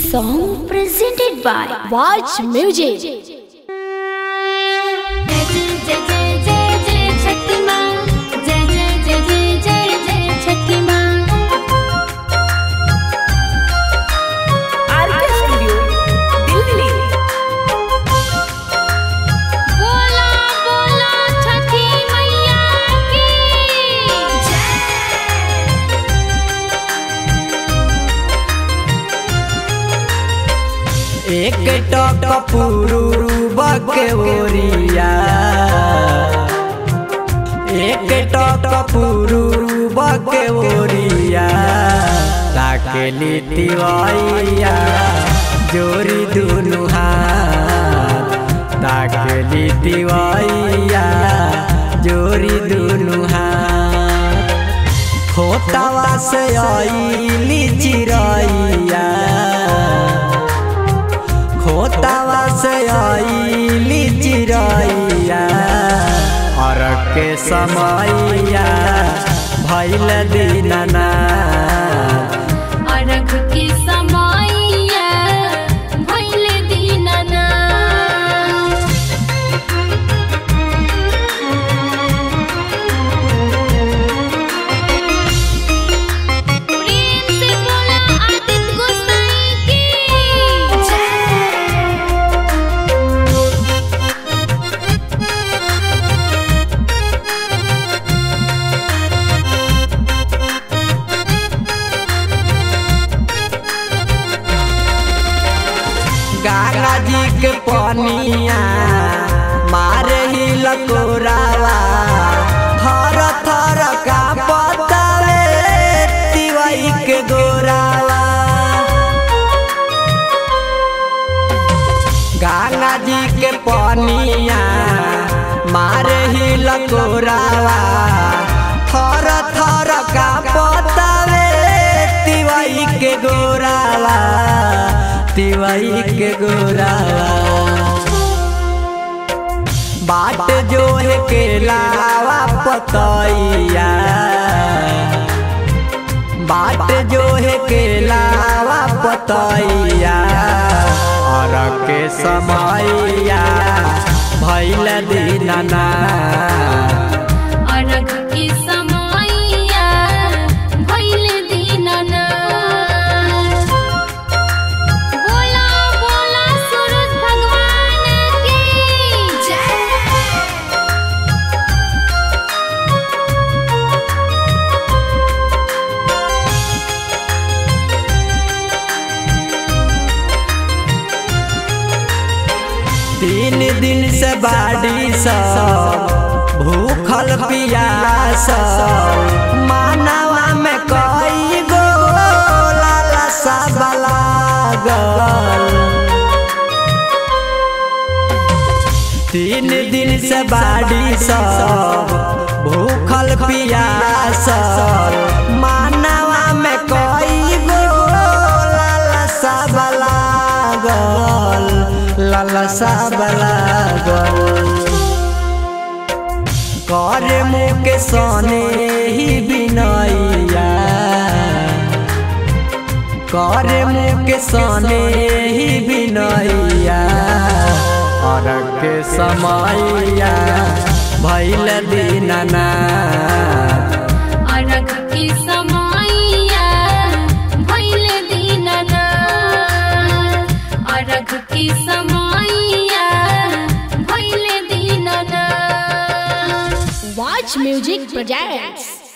song presented by Watch Music. जय जय जय जय जय छठी माँ जय जय जय जय जय जय छठी माँ आरके स्टूडियो दिल्ली बोला बोला छठी मैया की जय एक टक पुरूब के ओरिया एक टक पुरूब के ओरिया ताकेली तिवैया जोरी दुनु हाथ ताकेली तिवैया जोरी दुनु हाथ खोतावा से आईली चिरैया खोतावा से आईली चिरैया और के समैया भैल दीनना अरघ की समैया भइले दीनना प्रेम से बोला आदित्य गोसाई की जय गंगा जी के पनिया मारे ही लकोरावा थर थर का पतावे तिवई के गोरावा गंगा जी के पनिया मारे ही लकोरावा थर थर का पतावे तिवई के गोरावा तिवई के गोरावा बाट जो है के लावा पतैया बाट जो है के लावा पतैया और के समैया भैल दीनना अरघ की समैया भइले दीनना बोला बोला सूरज भगवान की जय तीन दिन से बाड़ी सब भूखल पियास मानवा में कई गो लालसा लागल तीन दिन से बाड़ी सब भूखल पियास मानवा में कई गो लालसा लागल लालसा लागल कर मुँह के सोने ही बिनैया कर मुँह के सोने ही बिनैया और के समैया भैल दीनना अरघ की समैया भइले दीनना अरघ की समैया भइले दीनना Watch Music Projects.